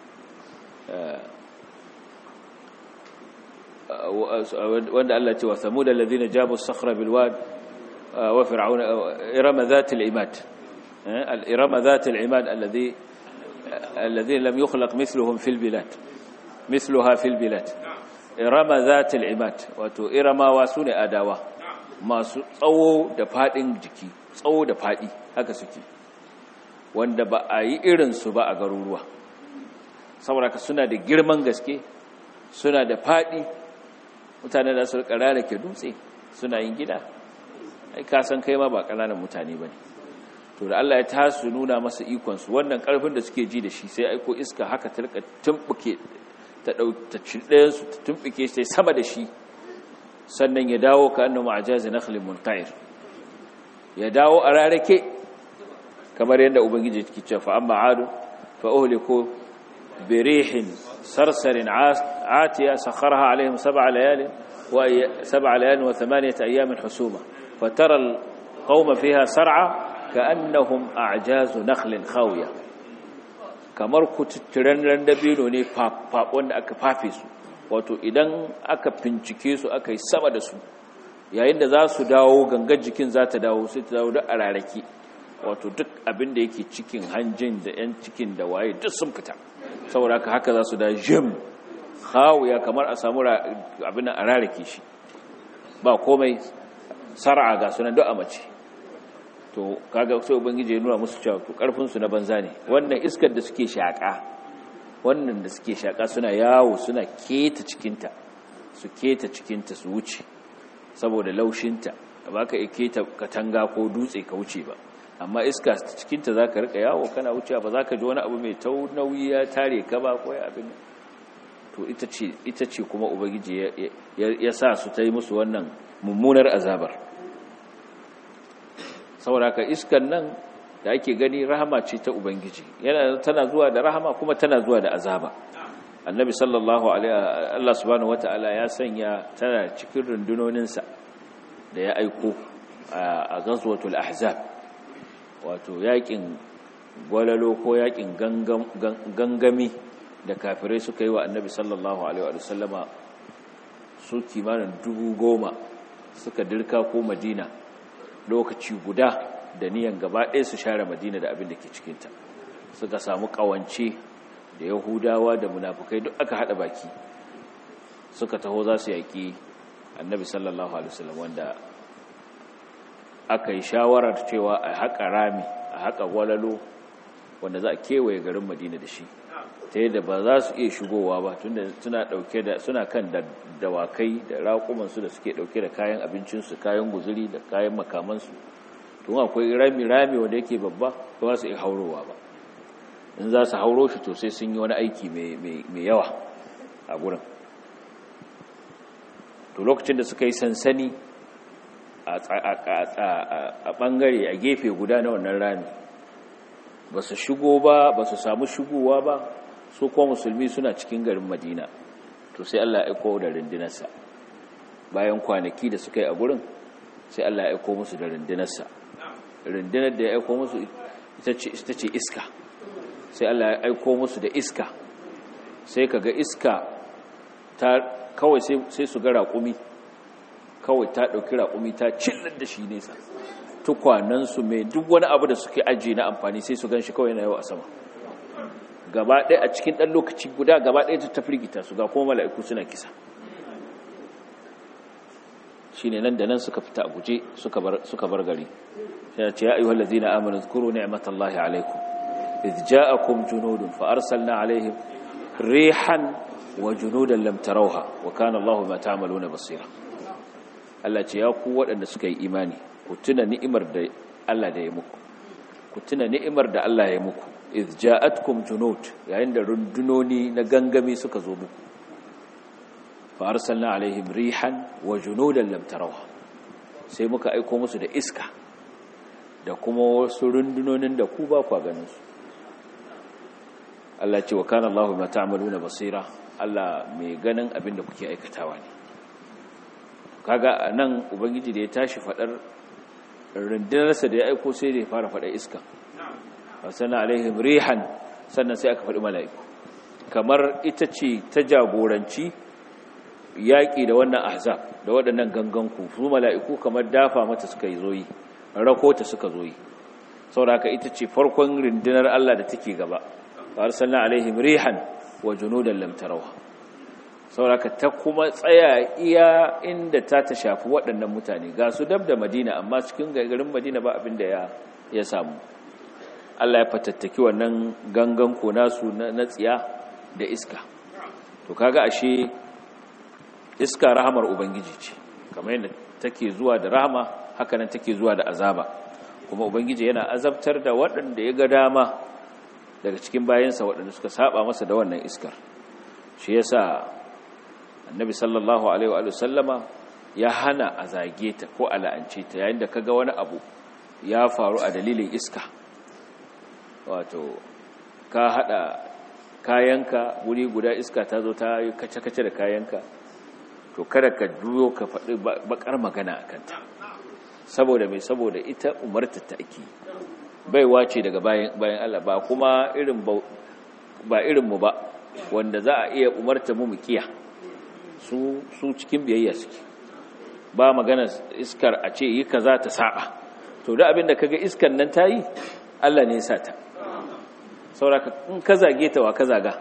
wanda Allah ce wa samud alladhina jabu as-sakhra bil wad wa fir'auna irama dhat al-imad al-irama dhat al-imad alladhi alladhi lam yukhlaq mithluhum fil bilad mithluha fil bilad irama dhat al-imad wato iramawa sune adawa masu tsawo da fadin jiki tsawo da fadi haka suke wanda ba a yi irinsu ba a garuruwa saboda ka suna da girman gaske suna da faɗi mutane da su rikara ke dutse suna yin gida ai ka san kai ma ba ƙananan mutane ba ne to da Allah ya tasu nuna masa ikonsu wannan ƙarfin da suke ji da shi sai aiko iska haka ta rika tumɓuke ta ɗauki ɗayansu ta tumɓuke sai sama da shi sannan ya dawo ka annu ma'ajazi nakhlin munqair ya dawo a rarake kamar yadda ubangiji ke cewa fa amma adu fa uhliku bi rihin sarsarin atiya sakharha alaihim sab'a layalin wa sab'a layalin wa thamaniyata ayamin husuma fatara alqawma fiha sar'a ka'annahum a'jazu nakhlin khawiya kamar kututturen randabino ne wanda aka fafe su wato idan aka fincike su aka yi sama da su yayin da za su dawo gangar jikin za ta dawo sai ta dawo da a rarraki wato duk abin da yake cikin hanjin da 'yan cikin da waye duk sun fita saboda haka haka za su da jim ya kamar a samu abin a rarrake shi ba komai sar'a ga sunan duk a mace to kaga sai ubangiji ya nuna musu cewa to karfin su na banza ne wannan iskar da suke shaka wannan da suke shaka suna yawo suna keta cikinta su keta cikinta su wuce saboda laushinta ba ka keta katanga ko dutse ka wuce ba amma iska cikinta za ka rika yawo kana wucewa ba za ka ji wani abu mai tau nauyi ya tare ka ba ko abin to ita ce kuma ubangiji ya sa su ta yi musu wannan mummunar azabar saboda ka iskan nan da ake gani rahama ce ta ubangiji yana tana zuwa da rahama kuma tana zuwa da azaba annabi sallallahu alaihi Allah subhanahu wataala ya sanya tana cikin rundunoninsa da ya aiko a ghazwatul ahzab wato yakin gwalalo ko yakin gangami da kafirai suka yi wa annabi sallallahu alaihi wa sallama su kimanin dubu goma suka dirka ko madina lokaci guda da niyan gaba ɗaya su share madina da abin da ke cikinta suka samu ƙawance da yahudawa da munafukai duk aka haɗa baki suka taho za su yaƙi annabi sallallahu alaihi wasallam wanda aka yi shawarar cewa a haƙa rami a haƙa walalo wanda za a kewaye garin madina da shi ta yadda ba za su iya shigowa ba tunda suna ɗauke da suna kan da dawakai da raƙumansu da suke ɗauke da kayan abincinsu kayan guzuri da kayan makamansu tun akwai rami rami wanda yake babba ba su iya haurowa ba in za su hauro shi to sai sun yi wani aiki mai yawa a gurin to lokacin da suka yi sansani a ɓangare a gefe guda na wannan rami ba su shigo ba ba su samu shigowa ba su kuma musulmi suna cikin garin madina to sai allah ya aiko da rundunarsa bayan kwanaki da suka yi a gurin sai allah ya aiko musu da rundunarsa rundunar da ya aiko musu ita ce iska sai allah ya aiko musu da iska sai ka ga iska ta kawai sai su ga raƙumi kawai ta ɗauki raƙumi ta cillar da shi nesa tukwanansu mai duk wani abu da suke ajiye na amfani sai su gan shi kawai na yau a sama gaba ɗaya a cikin ɗan lokaci guda gaba ɗaya ta tafirgita su ga kuma mala'iku suna kisa shi ne nan da nan suka fita a guje suka bar gari shi ce ya ayyuhal ladzina amanu zkuru ni'matallahi alaikum idh ja'akum junudun fa arsalna alaihim rihan wa junudan lam tarawha wa kana Allahu ma ta'maluna basira Allah ce ya ku waɗanda suka yi imani ku tuna ni'imar da Allah da ya muku ku tuna ni'imar da Allah ya muku idh ja'atkum junud yayin da rundunoni na gangami suka zo muku fa arsalna alaihim rihan wa junudan lam tarawha sai muka aika musu da iska da kuma wasu rundunonin da ku ba ku ganin su Allah ce wa kana Allahu ma ta'maluna basira Allah mai ganin abin da kuke aikatawa ne kaga nan ubangiji da ya tashi fadar rundunarsa da ya aiko sai da ya fara fada iska wasana alaihim rihan sannan sai aka faɗi mala'iku kamar ita ce ta jagoranci yaƙi da wannan ahzab da waɗannan ganganku su mala'iku kamar dafa mata suka yi zoyi rakota suka zoyi sauraka ita ce farkon rundunar Allah da take gaba wa arsalna alaihim rihan wa junudan lam tarawha sauraka ta kuma tsaya iya inda ta ta shafi waɗannan mutane ga su dab da Madina amma cikin garin Madina ba abin da ya ya samu Allah ya fatattaki wannan gangan ko nasu na tsiya da iska to kaga ashe iska rahamar ubangiji ce kamar yadda take zuwa da rahama haka nan take zuwa da azaba kuma ubangiji yana azabtar da waɗanda ya ga dama daga cikin bayansa waɗanda suka saba masa da wannan iskar shi yasa annabi sallallahu alaihi wa sallama ya hana a zage ta ko a la'ance ta yayin da kaga wani abu ya faru a dalilin iska wato ka hada kayanka wuri guda iska ta zo ta yi kace-kace da kayanka to kada ka juyo ka faɗi bakar magana a kanta saboda mai saboda ita umarta ta ake baiwa ce daga bayan Allah ba kuma irin ba irinmu ba wanda za a iya umarta mu kiya su su cikin biyayya suke ba magana iskar a ce yi kaza ta saba to da abin da kaga iskar nan ta yi Allah ne ya sa ta sauraka in ka zage ta wa ka zaga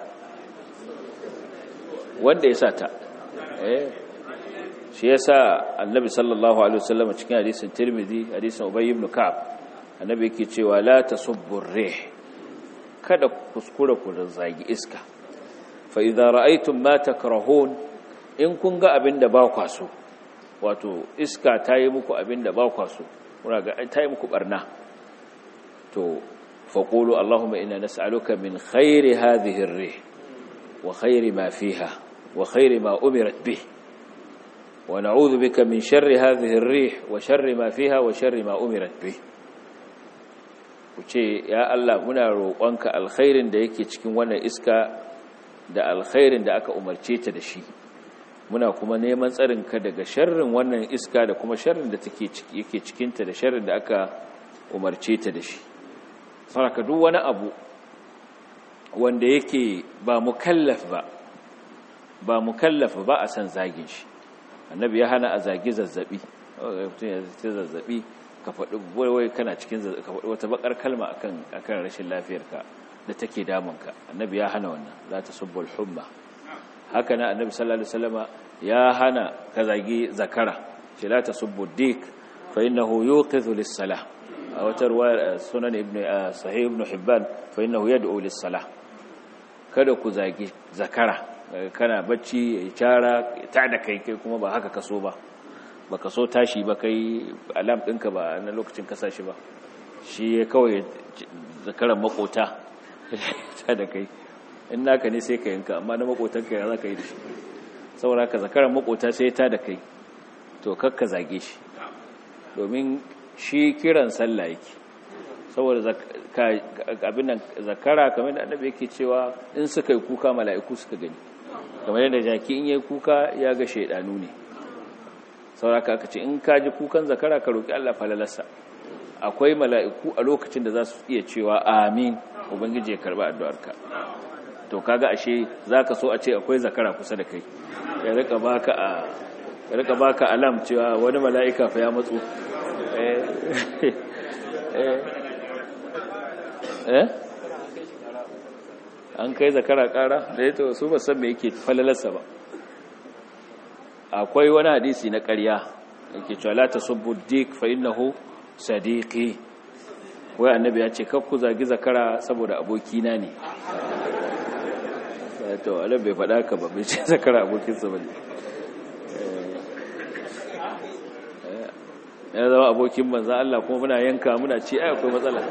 wanda ya sa ta eh shi yasa annabi sallallahu alaihi wasallam cikin hadisin tirmidhi hadisin ubay ibn ka'ab annabi yake cewa la tasubbu rih kada kuskura ku zagi iska fa idza ra'aytum ma takrahun in kun ga abinda ba kwa so wato iska ta yi muku abinda ba kwa so kuna ga ta yi muku barna to faqulu allahumma inna nas'aluka min khairi hadhihi ar-rih wa khairi ma fiha wa khairi ma umirat bihi ونعوذ بك من شر هذه الريح وشر ما فيها وشر ما أمرت به kuce ya Allah muna roƙonka alkhairin da yake cikin wannan iska da alkhairin da aka umarce ta da shi muna kuma neman tsarinka daga sharrin wannan iska da kuma sharrin da take yake cikinta da sharrin da aka umarce ta da shi saraka duk wani abu wanda yake ba mukallaf ba ba mukallaf ba a san zagin shi annabi ya hana a zagi zazzabi mutum ya zai zazzabi ka faɗi wai kana cikin ka faɗi wata bakar kalma akan akan rashin lafiyarka da take damunka annabi ya hana wannan za ta subbul humma haka na annabi sallallahu alaihi wasallama ya hana ka zagi zakara ce la ta subbu dik fa innahu yuqidhu lis-salah a wata ruwayar sunan ibn sahih ibn hibban fa innahu yad'u lis-salah kada ku zagi zakara kana bacci ya cara ta da kai kai kuma ba haka kaso ba ba ka so tashi ba kai alam ɗinka ba na lokacin kasa shi ba shi ya kawai zakaran makota ta da kai in naka ne sai ka yanka amma na makotanka ya za ka yi da shi saboda ka zakaran makota sai ta da kai to kakka zage shi domin shi kiran sallah yake saboda abin nan zakara kamar da annabi yake cewa in suka yi kuka mala'iku suka gani kamar yadda jaki in yayi kuka ya ga shaidanu ne sauraka aka ce in ka ji kukan zakara ka roki Allah falalarsa akwai mala'iku a lokacin da za su iya cewa amin ubangiji ya karba addu'arka to kaga ashe zaka so a ce akwai zakara kusa da kai ya rika baka a ya rika baka alam cewa wani mala'ika fa ya matsu eh eh an kai zakara kara da ya su ba san me yake falalarsa ba akwai wani hadisi na ƙarya yake cewa la tasubbu dik fa innahu sadiqi wai annabi ya ce kakku zagi zakara saboda abokina ne to alam bai faɗa ka ba bai ce zakara abokinsa ba ne ya zama abokin manzan Allah kuma muna yanka muna ci ai akwai matsala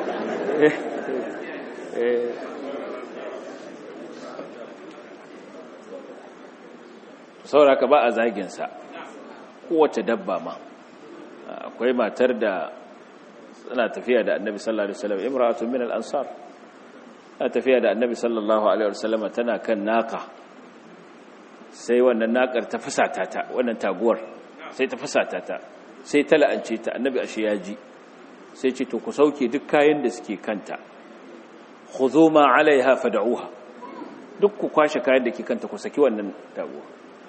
sauraka ba a zaginsa kowace dabba ma akwai matar da suna tafiya da annabi sallallahu alaihi wasallam imra'atun min al-ansar tana tafiya da annabi sallallahu alaihi wasallam tana kan naka sai wannan nakar ta fusata ta wannan taguwar sai ta fusata ta sai ta la'ance ta annabi ashe ya ji sai ce to ku sauke duk kayan da suke kanta khudhu ma 'alayha fad'uha duk ku kwashe kayan da ke kanta ku saki wannan taguwa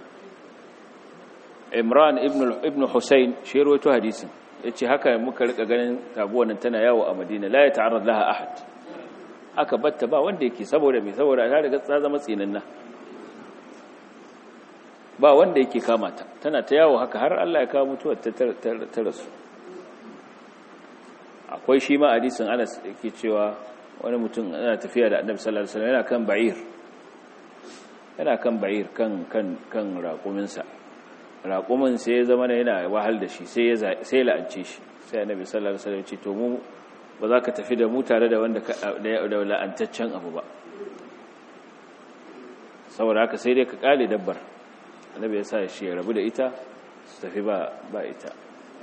Imran ibn ibn Husayn shi rawaito hadisin yace haka muka rika ganin taguwar nan tana yawo a Madina la ya ta'arrad laha ahad aka batta ba wanda yake saboda me saboda ta riga ta zama tsinanna ba wanda yake kama ta tana ta yawo haka har Allah ya kawo mutuwar ta ta rasu akwai shi ma hadisin Anas yake cewa wani mutum yana tafiya da Annabi sallallahu alaihi wasallam yana kan ba'ir yana kan ba'ir kan kan kan raƙuminsa raƙumin sai ya zama yana wahal da shi sai ya sai la'ance shi sai Annabi sallallahu alaihi wasallam ya ce to mu ba za ka tafi da mu tare da wanda da la'antaccen abu ba saboda haka sai dai ka kale dabbar annabi ya sa shi ya rabu da ita su tafi ba ba ita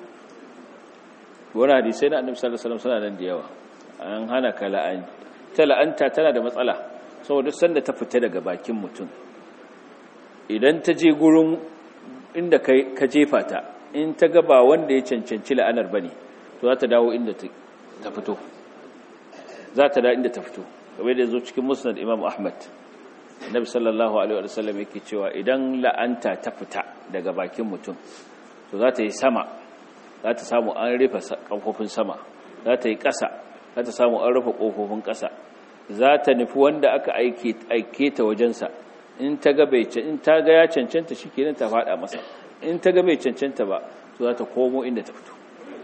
wani hadisai na annabi sallallahu alaihi wasallam suna nan da yawa an hana ka la'an ta la'anta tana da matsala saboda sanda ta fita daga bakin mutum idan ta je gurin inda ka jefa ta in ta ga ba wanda ya cancanci la'anar bane to za ta dawo inda ta fito za ta da inda ta fito kamar da zo cikin musnad imam ahmad annabi sallallahu alaihi wasallam yake cewa idan la'anta ta fita daga bakin mutum to za ta yi sama za ta samu an rufe kafofin sama za ta yi ƙasa za ta samu an rufe kofofin ƙasa za ta nufi wanda aka aike aike ta wajensa in ta ga bai in ta ga ya cancanta shikenan ta fada masa in ta ga bai cancanta ba to za ta komo inda ta fito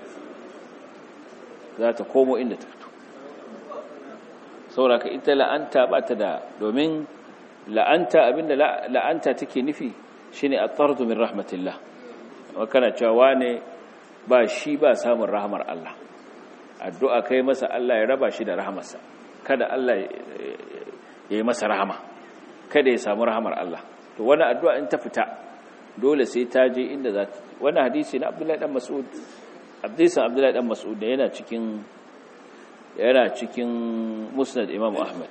za ta komo inda ta fito sauraka ita la'anta ba ta da domin la'anta abinda la'anta take nufi shine at-tardu min rahmatillah wa kana cewa ne ba shi ba samun rahmar Allah addu'a kai masa Allah ya raba shi da rahmarsa kada Allah ya yi masa rahama kada ya samu rahmar Allah to wani addu'a in ta fita dole sai ta je inda za ta wani hadisi na Abdullahi dan Mas'ud Abdisa Abdullahi dan Mas'ud da yana cikin yana cikin Musnad Imam Ahmad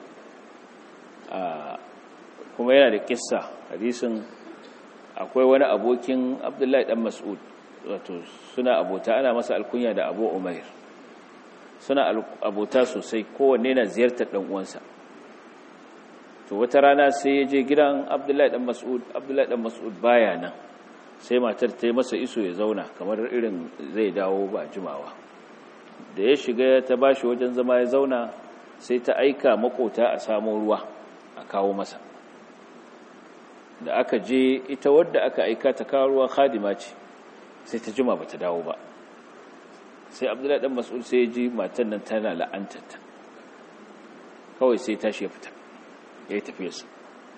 kuma yana da kissa hadisin akwai wani abokin abdullahi dan mas'ud wato suna abota ana masa alkunya da abu umair suna abota sosai kowanne na ziyartar dan uwansa to wata rana sai ya je gidan abdullahi dan mas'ud abdullahi dan mas'ud baya nan sai matar ta yi masa iso ya zauna kamar irin zai dawo ba jimawa da ya shiga ta bashi wajen zama ya zauna sai ta aika makota a samo ruwa a kawo masa da aka je ita wadda aka aika ta kawo ruwa khadima ce sai ta jima bata dawo ba sai abdullahi dan mas'ud sai ya ji matan nan tana la'antarta kawai sai tashi ya fita ya yi tafiyarsa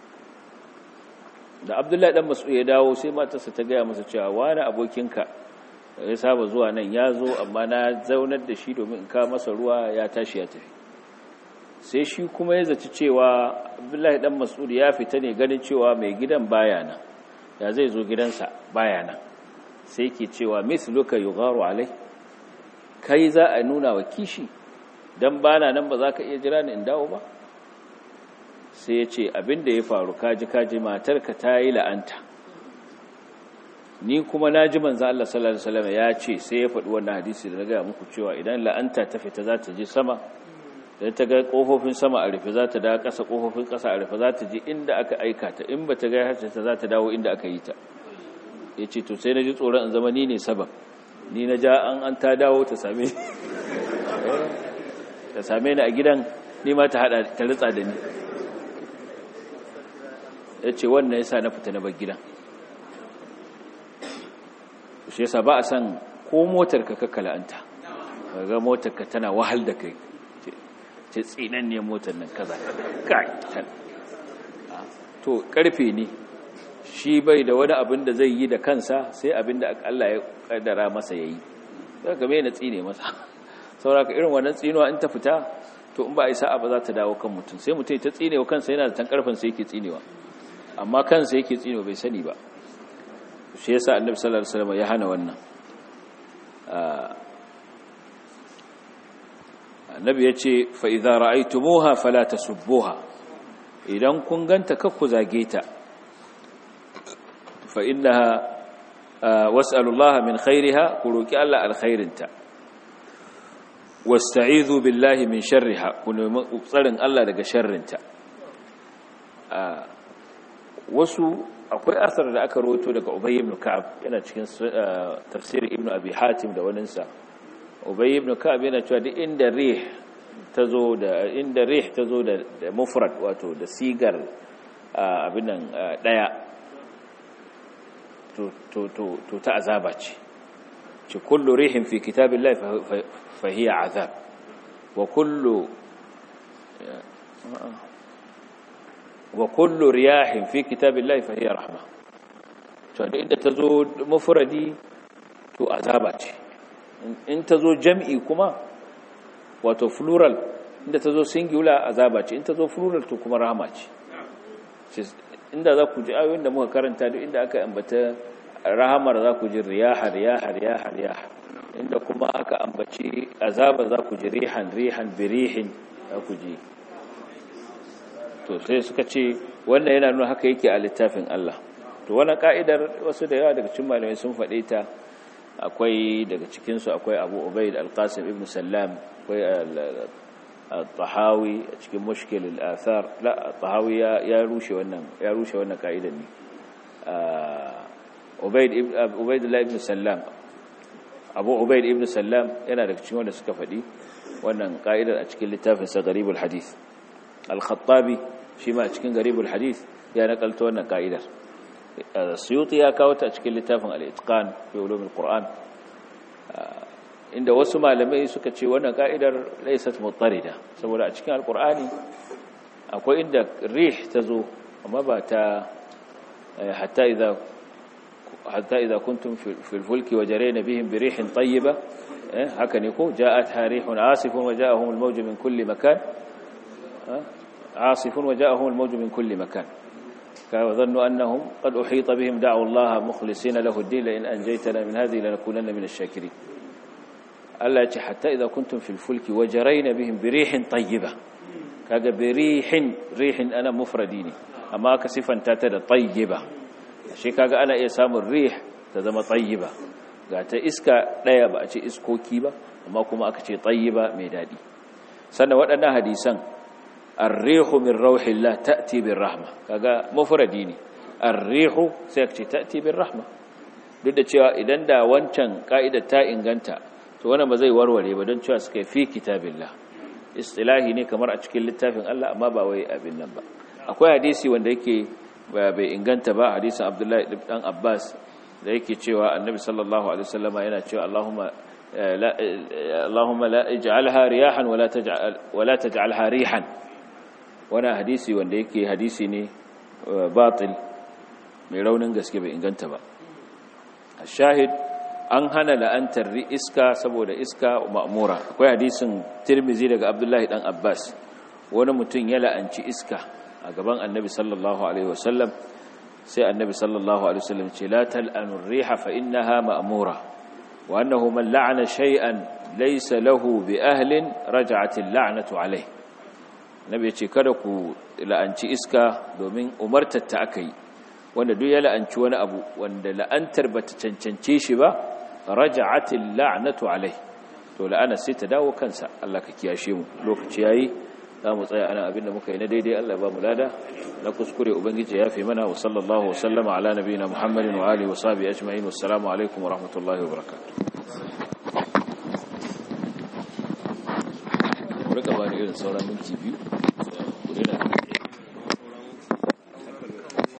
da abdullahi dan mas'ud ya dawo sai matarsa ta gaya masa cewa wani abokinka ya saba zuwa nan ya zo amma na zaunar da shi domin in kawo masa ruwa ya tashi ya tafi sai shi kuma ya zaci cewa abdullahi dan mas'ud ya fita ne ganin cewa mai gidan baya nan ya zai zo gidansa baya nan sai ke cewa misluka yugharu alai kai za a nuna wa kishi dan bana nan ba za ka iya jira ni in dawo ba sai ya ce abinda ya faru kaji kaji matarka ta yi la'anta ni kuma na ji manzo Allah sallallahu alaihi wasallam ya ce sai ya faɗi wannan hadisi da na ga muku cewa idan la'anta ta fita za ta je sama da ta ga kofofin sama a rufe za ta da ƙasa kofofin ƙasa a rufe za ta ji inda aka aika ta in ba ta ga harshe ta za ta dawo inda aka yi ta ya ce to sai na ji tsoron in zama ni ne sabab ni na ja an an ta dawo ta same ta same ni a gidan ni ma ta hada ta ritsa da ni ya ce wannan ya sa na fita na bar gidan shi yasa ba a san ko motar ka kakkala'anta ga motar ka tana wahal da kai ce tsinan ne motar nan kaza kai to karfe ne shi bai da wani abin da zai yi da kansa sai abin da Allah ya kaddara masa yayi daga me na tsine masa sauraka irin wannan tsinuwa in ta fita to in ba a yi sa'a ba za ta dawo kan mutum sai mutum ta tsinewa kansa yana da tan karfin sai yake tsinewa amma kansa yake tsinewa bai sani ba shi yasa annabi sallallahu alaihi wasallam ya hana wannan annabi yace fa idza ra'aytumuha fala tasubbuha idan kun ganta kakku zage ta fa innaha was'alullaha min khairiha ku roki Allah alkhairinta wasta'idhu billahi min sharriha ku nemi tsarin Allah daga sharrinta wasu akwai asar da aka rawaito daga Ubay ibn Ka'ab yana cikin tafsir Ibn Abi Hatim da waninsa Ubay ibn Ka'ab yana cewa duk inda rih tazo da inda rih tazo da mufrad wato da sigar abin nan daya to to to to ta azaba ce ce kullu rihin fi kitabillahi fa hiya azab wa kullu wa kullu riyahin fi kitabillahi fa hiya rahma to da inda tazo mufradi to azaba ce in tazo jam'i kuma wato plural inda tazo singular azaba ce in tazo plural to kuma rahma ce inda za ku ji ayoyin da muka karanta duk inda aka ambata rahamar za ku ji riyaha riyaha riyaha riyaha inda kuma aka ambaci azaba za ku ji rihan rihan birihin za ku ji to sai suka ce wannan yana nuna haka yake a littafin Allah to wannan ka'idar wasu da yawa daga cikin malamai sun faɗe ta akwai daga cikin su akwai Abu Ubayd al-Qasim ibn Sallam akwai al-Tahawi a cikin Mushkil al-Athar la al-Tahawi ya rushe wannan ya rushe wannan ka'idar ne Ubayd ibn Ubaydullah ibn Sallam Abu Ubayd ibn Sallam yana daga cikin wanda suka faɗi wannan ka'idar a cikin littafin sa Gharibul Hadith al-Khattabi shi ma cikin garibul hadith ya nakalta wannan ka'idar suyuti ya kawo ta cikin littafin al-itqan fi ulumul qur'an inda wasu malamai suka ce wannan ka'idar laysat mutarida saboda a cikin al-qur'ani akwai inda rih tazo amma ba ta hatta idza hatta idza kuntum fi al-fulki wajarayna bihim bi rihin tayyiba haka ne ko ja'at harihun asifun wa ja'ahum al-mawj min kulli makan عاصف وجاءهم الموج من كل مكان وظنوا أنهم قد أحيط بهم دعوا الله مخلصين له الدين لئن أنجيتنا من هذه لنكونن من الشاكرين ألا حتى إذا كنتم في الفلك وجرين بهم بريح طيبة كاga birihin rihin ana mufradi ne amma ka sifanta ta da tayyiba shi kaga ana iya samun rih ta zama tayyiba ga ta iska daya ba a ce iskoki ba amma kuma aka ce tayyiba mai dadi sannan waɗannan hadisan arrihu min rauhillah ta'ti bir rahma kaga mufradi ne arrihu sai ka ce ta'ti bir rahma duk da cewa idan da wancan ka'idar ta inganta to wannan ba zai warware ba don cewa suka fi kitabillah istilahi ne kamar a cikin littafin Allah amma ba wai abin nan ba akwai hadisi wanda yake bai inganta ba hadisin Abdullahi dan Abbas da yake cewa Annabi sallallahu alaihi wasallam yana cewa Allahumma la Allahumma la ij'alha riyahan wala taj'al wala taj'alha rihan wannan hadisi wanda yake hadisi ne batil mai raunin gaske bai inganta ba shahid an hana la'antar iska saboda iska ma'mura akwai hadisin tirmizi daga abdullahi dan abbas wani mutum ya la'anci iska a gaban annabi sallallahu alaihi wasallam sai annabi sallallahu alaihi wasallam ce la tal'anu riha fa innaha ma'mura wa annahu man la'ana shay'an laysa lahu bi ahlin raja'at al-la'natu alayhi nabi ya ce kada ku la'anci iska domin umartar ta aka yi wanda duk ya la'anci wani abu wanda la'antar bata cancance shi ba raja'atil la'natu alai to la'ana sai ta dawo kansa Allah ka kiyashe mu lokaci yayi za mu tsaya ana abinda muka yi na daidai Allah ya ba mu lada na kuskure ubangiji ya fi mana wa sallallahu wa sallama ala nabiyina muhammadin wa alihi wa sahbihi ajma'in wassalamu alaikum wa rahmatullahi wa barakatuh rika bani irin sauran minti biyu